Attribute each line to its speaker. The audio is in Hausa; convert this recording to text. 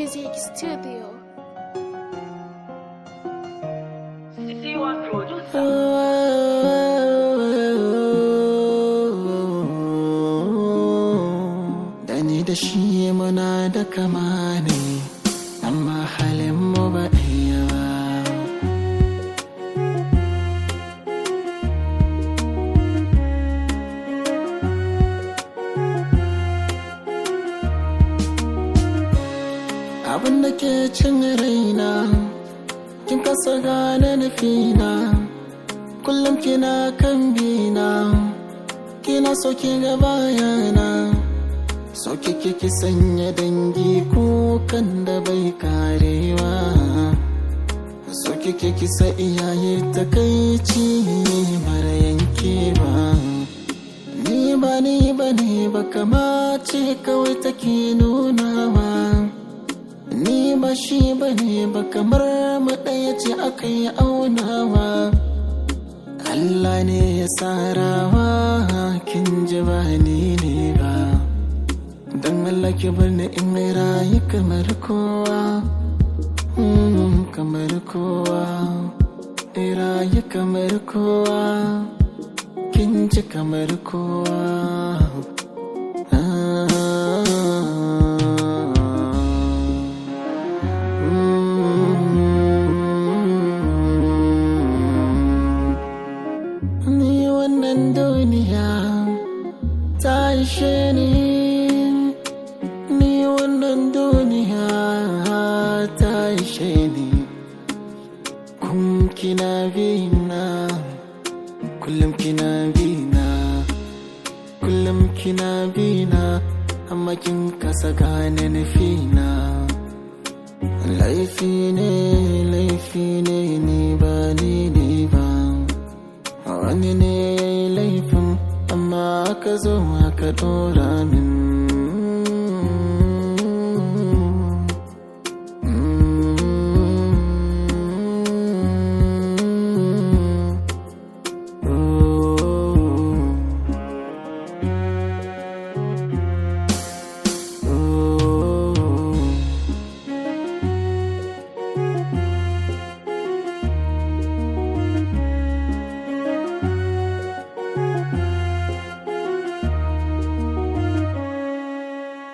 Speaker 1: Music Studio.
Speaker 2: C1 producer.
Speaker 3: Da ni da shi muna da kama ne, amma halin mu ba ɗaya ba. Abin da ke cin raina, kin kasa gane nufina, kullum kina kan bina. kina so ki ga bayana so kike ki sanya dangi kukan da bai karewa so kike ki sa iyaye takaici mara yankewa ni ba ni ba ne ba kamace kawai take nunawa ni ba shi ba ne ba kamar mu ɗaya ce aka yi aunawa Allah ne ya tsarawa kin ji ba ni ne ba don Allah ki bar ni in mai rayu kamar kowa mm, kamar kowa in rayu kamar kowa kin ji kamar kowa ah, mm. Ni wannan duniya ta ishe ni Ni wannan duniya ta ishe ni Kun kina bina Kullum kina bina Kullum kina bina Amma kin kasa gane nufina Laifi ne, laifi ne, ni ba ni ne ba wani ne ya yi laifin amma aka zo aka dora min